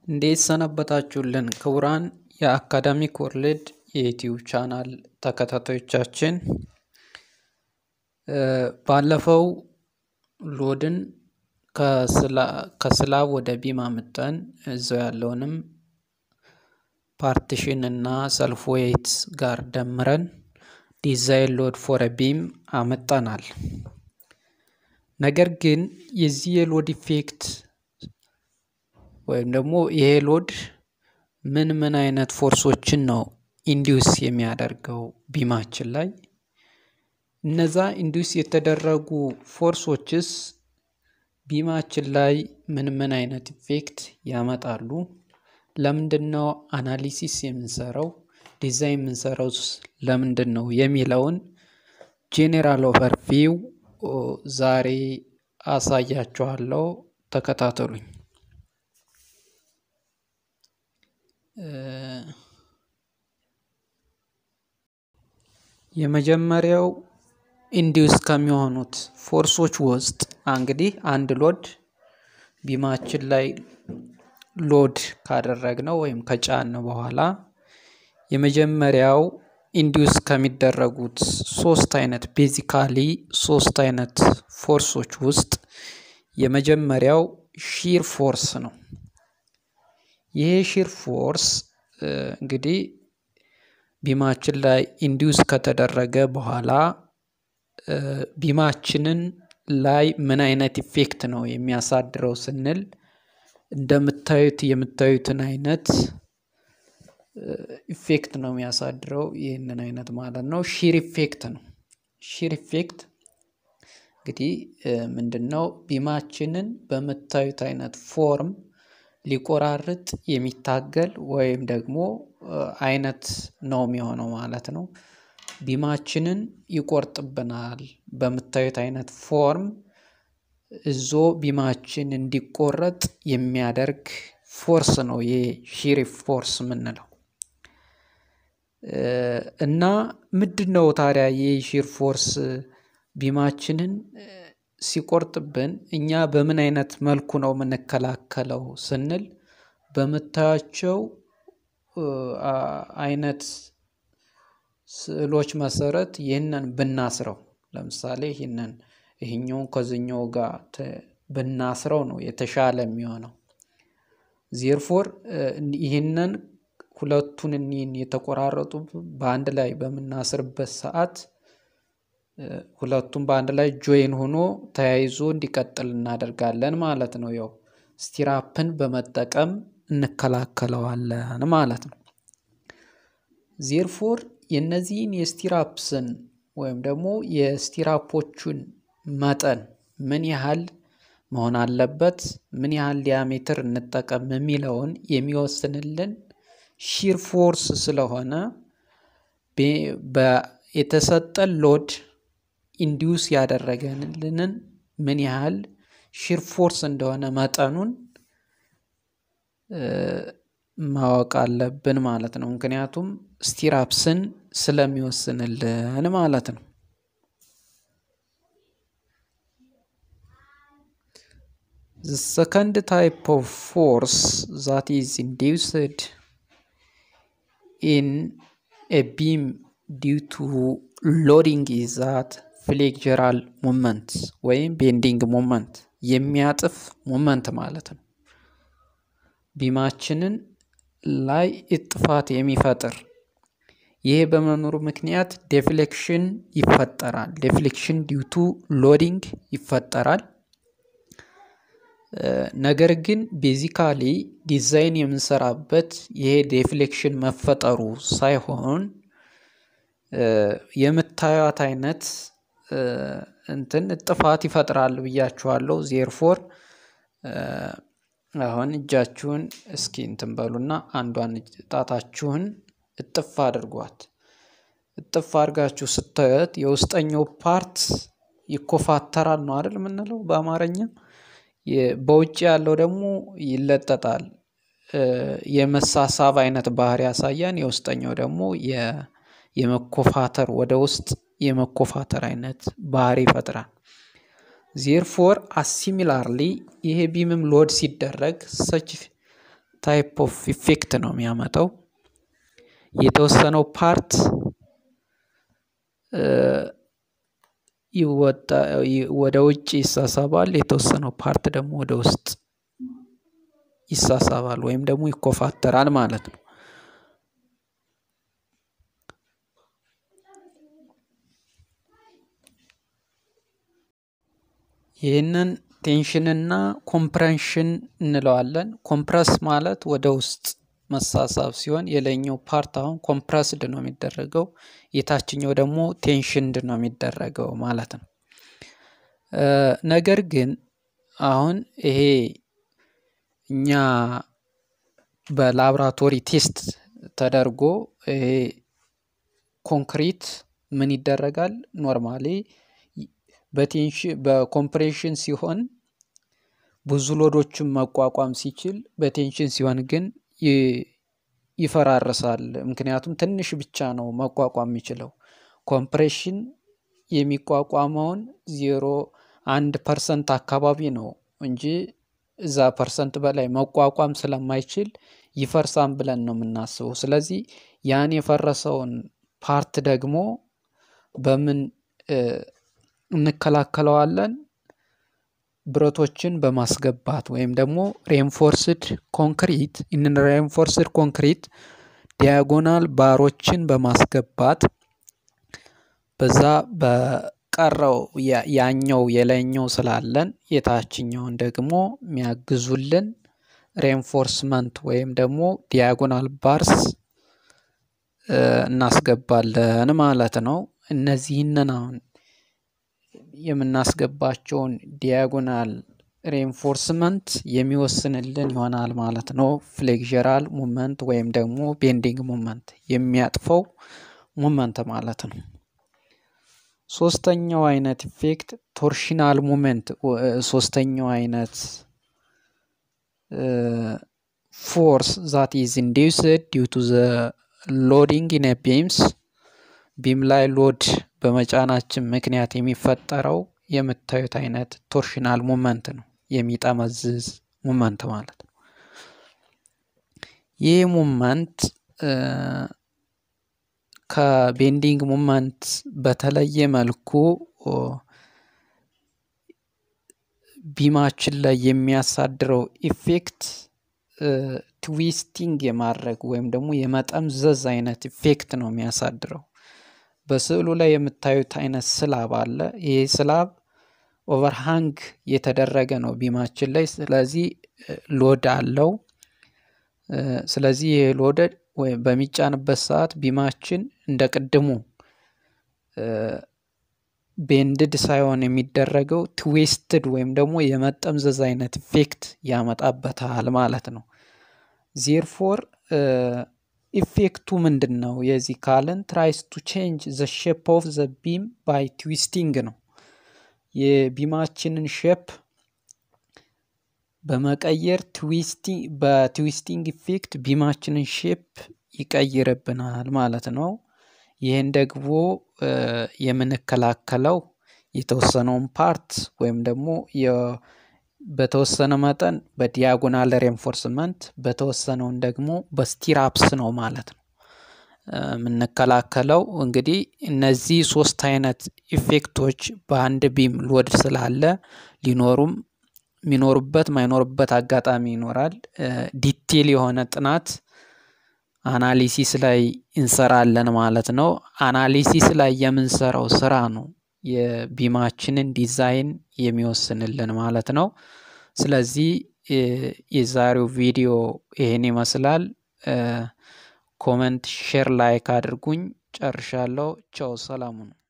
እንዴት ሰነበታችሁልን ክቡራን የአካዳሚክ ወርልድ የዩቲዩብ ቻናል ተከታታዮቻችን። ባለፈው ሎድን ከስላብ ወደ ቢም አምጠን እዛው ያለውንም ፓርቲሽን እና ሰልፍ ዌይት ጋር ደምረን ዲዛይን ሎድ ፎር ቢም አመጣናል። ነገር ግን የዚህ የሎድ ኢፌክት ወይም ደግሞ ይሄ ሎድ ምን ምን አይነት ፎርሶችን ነው ኢንዲውስ የሚያደርገው ቢማችን ላይ? እነዛ ኢንዲውስ የተደረጉ ፎርሶችስ ቢማችን ላይ ምን ምን አይነት ኢፌክት ያመጣሉ? ለምንድን ነው አናሊሲስ የምንሰራው? ዲዛይን የምንሰራው ለምንድን ነው የሚለውን ጄኔራል ኦቨርቪው ዛሬ አሳያችኋለሁ። ተከታተሉኝ። የመጀመሪያው ኢንዲውስ ከሚሆኑት ፎርሶች ውስጥ እንግዲህ አንድ ሎድ ቢማችን ላይ ሎድ ካደረግነው ወይም ከጫን በኋላ የመጀመሪያው ኢንዲውስ ከሚደረጉት ሶስት አይነት ቤዚካሊ ሶስት አይነት ፎርሶች ውስጥ የመጀመሪያው ሺር ፎርስ ነው። ይሄ ሺር ፎርስ እንግዲህ ቢማችን ላይ ኢንዲውስ ከተደረገ በኋላ ቢማችንን ላይ ምን አይነት ኢፌክት ነው የሚያሳድረው ስንል እንደምታዩት የምታዩትን አይነት ኢፌክት ነው የሚያሳድረው። ይህንን አይነት ማለት ነው ሺር ኢፌክት ነው። ሺር ኢፌክት እንግዲህ ምንድን ነው ቢማችንን በምታዩት አይነት ፎርም ሊቆራርጥ የሚታገል ወይም ደግሞ አይነት ነው የሚሆነው ማለት ነው። ቢማችንን ይቆርጥብናል በምታዩት አይነት ፎርም እዞ ቢማችን እንዲቆረጥ የሚያደርግ ፎርስ ነው ይሄ ሺር ፎርስ የምንለው። እና ምንድን ነው ታዲያ ይህ ሺር ፎርስ ቢማችንን ሲቆርጥብን እኛ በምን አይነት መልኩ ነው የምንከላከለው ስንል በምታያቸው አይነት ስዕሎች መሰረት ይህንን ብናስረው ለምሳሌ ይህንን ይህኛውን ከዚኛው ጋር ብናስረው ነው የተሻለ የሚሆነው። ዜርፎር ይህንን ሁለቱን እኒህን የተቆራረጡ በአንድ ላይ በምናስርበት ሰዓት ሁለቱም በአንድ ላይ ጆይን ሆኖ ተያይዞ እንዲቀጥል እናደርጋለን ማለት ነው። ያው ስቲራፕን በመጠቀም እንከላከለዋለን ማለት ነው። ዜርፎር የነዚህን የስቲራፕስን ወይም ደግሞ የስቲራፖቹን መጠን ምን ያህል መሆን አለበት፣ ምን ያህል ዲያሜትር እንጠቀም የሚለውን የሚወስንልን ሺር ፎርስ ስለሆነ የተሰጠን ሎድ ኢንዲውስ ያደረገልንን ምን ያህል ሺር ፎርስ እንደሆነ መጠኑን ማወቅ አለብን ማለት ነው። ምክንያቱም ስቲራፕስን ስለሚወስንልን ማለት ነው። The second type of force that is induced in a beam due to loading is that ፍሌክጀራል ሞመንት ወይም ቤንዲንግ ሞመንት የሚያጥፍ ሞመንት ማለት ነው። ቢማችንን ላይ እጥፋት የሚፈጥር ይሄ በመኖሩ ምክንያት ዴፍሌክሽን ይፈጠራል። ዴፍሌክሽን ዲዩቱ ሎዲንግ ይፈጠራል። ነገር ግን ቤዚካሊ ዲዛይን የምንሰራበት ይሄ ዴፍሌክሽን መፈጠሩ ሳይሆን የምታዩት አይነት እንትን ጥፋት ይፈጥራል ብያችኋለሁ። ዜርፎር አሁን እጃችሁን እስኪ እንትን በሉና አንዷን ጣታችሁን እጥፍ አድርጓት። እጥፍ አድርጋችሁ ስታዩት የውስጠኛው ፓርት ይኮፋተራል ነው አይደል የምንለው በአማርኛ። በውጭ ያለው ደግሞ ይለጠጣል። የመሳሳብ አይነት ባህሪ ያሳያን። የውስጠኛው ደግሞ የመኮፋተር ወደ ውስጥ የመኮፋተር አይነት ባህሪ ይፈጥራል። ዜርፎር አሲሚላርሊ ይሄ ቢምም ሎድ ሲደረግ ሰች ታይፕ ኦፍ ኢፌክት ነው የሚያመጣው። የተወሰነው ፓርት ወደ ውጭ ይሳሳባል፣ የተወሰነው ፓርት ደግሞ ወደ ውስጥ ይሳሳባል ወይም ደግሞ ይኮፋተራል ማለት ነው። ይህንን ቴንሽንና ኮምፕሬንሽን እንለዋለን። ኮምፕረስ ማለት ወደ ውስጥ መሳሳብ ሲሆን የላይኛው ፓርት አሁን ኮምፕረስድ ነው የሚደረገው፣ የታችኛው ደግሞ ቴንሽንድ ነው የሚደረገው ማለት ነው። ነገር ግን አሁን ይሄ እኛ በላብራቶሪ ቴስት ተደርጎ ይሄ ኮንክሪት ምን ይደረጋል ኖርማሊ በቴንሽን በኮምፕሬሽን ሲሆን ብዙ ሎዶችን መቋቋም ሲችል፣ በቴንሽን ሲሆን ግን ይፈራርሳል። ምክንያቱም ትንሽ ብቻ ነው መቋቋም የሚችለው። ኮምፕሬሽን የሚቋቋመውን ዜሮ አንድ ፐርሰንት አካባቢ ነው እንጂ እዛ ፐርሰንት በላይ መቋቋም ስለማይችል ይፈርሳን ብለን ነው የምናስበው። ስለዚህ ያን የፈረሰውን ፓርት ደግሞ በምን እንከላከለዋለን? ብረቶችን በማስገባት ወይም ደግሞ ሬንፎርስድ ኮንክሪት ኢንን ሬንፎርስድ ኮንክሪት ዲያጎናል ባሮችን በማስገባት በዛ በቀረው ያኛው የላይኛው ስላለን የታችኛውን ደግሞ የሚያግዙልን ሬንፎርስመንት ወይም ደግሞ ዲያጎናል ባርስ እናስገባለን ማለት ነው። እነዚህንን አሁን የምናስገባቸውን ዲያጎናል ሬንፎርስመንት የሚወስንልን ይሆናል ማለት ነው። ፍሌክዠራል ሙመንት ወይም ደግሞ ቤንዲንግ ሙመንት የሚያጥፈው ሙመንት ማለት ነው። ሶስተኛው አይነት ኢፌክት ቶርሽናል ሙመንት፣ ሶስተኛው አይነት ፎርስ ዛት ኢዝ ኢንዲውስድ ዲው ቱ ዘ ሎዲንግ ኢን ቢምስ ቢም ላይ ሎድ በመጫናችን ምክንያት የሚፈጠረው የምታዩት አይነት ቶርሽናል ሙመንት ነው። የሚጠመዝዝ ሙመንት ማለት ነው። ይህ ሙመንት ከቤንዲንግ ሙመንት በተለየ መልኩ ቢማችን ላይ የሚያሳድረው ኢፌክት ትዊስቲንግ የማድረግ ወይም ደግሞ የመጠምዘዝ አይነት ኢፌክት ነው የሚያሳድረው። በስዕሉ ላይ የምታዩት አይነት ስላብ አለ። ይህ ስላብ ኦቨርሃንግ የተደረገ ነው ቢማችን ላይ። ስለዚህ ሎድ አለው። ስለዚህ ይህ ሎድ ወይም በሚጫንበት ሰዓት ቢማችን እንደ ቅድሙ ቤንድድ ሳይሆን የሚደረገው ትዌስትድ ወይም ደግሞ የመጠምዘዝ አይነት ኢፌክት ያመጣበታል ማለት ነው። ዜርፎር ኢፌክቱ ምንድን ነው? የዚህ ካልን ትራይስ ቱ ቼንጅ ዘ ሼፕ ኦፍ ዘ ቢም ባይ ትዊስቲንግ ነው። የቢማችንን ሼፕ በመቀየር በትዊስቲንግ ኢፌክት ቢማችንን ሼፕ ይቀይርብናል ማለት ነው። ይህን ደግሞ የምንከላከለው የተወሰነውን ፓርት ወይም ደግሞ በተወሰነ መጠን በዲያጎናል ሬንፎርስመንት በተወሰነውን ደግሞ በስቲራፕስ ነው ማለት ነው የምንከላከለው። እንግዲህ እነዚህ ሶስት አይነት ኢፌክቶች በአንድ ቢም ሎድ ስላለ ሊኖሩም የሚኖሩበት ማይኖሩበት አጋጣሚ ይኖራል። ዲቴል የሆነ ጥናት አናሊሲስ ላይ እንሰራለን ማለት ነው። አናሊሲስ ላይ የምንሰራው ስራ ነው የቢማችንን ዲዛይን የሚወስንልን ማለት ነው። ስለዚህ የዛሬው ቪዲዮ ይሄን ይመስላል። ኮመንት፣ ሼር፣ ላይክ አድርጉኝ። ጨርሻለሁ። ቻው፣ ሰላሙ ነው።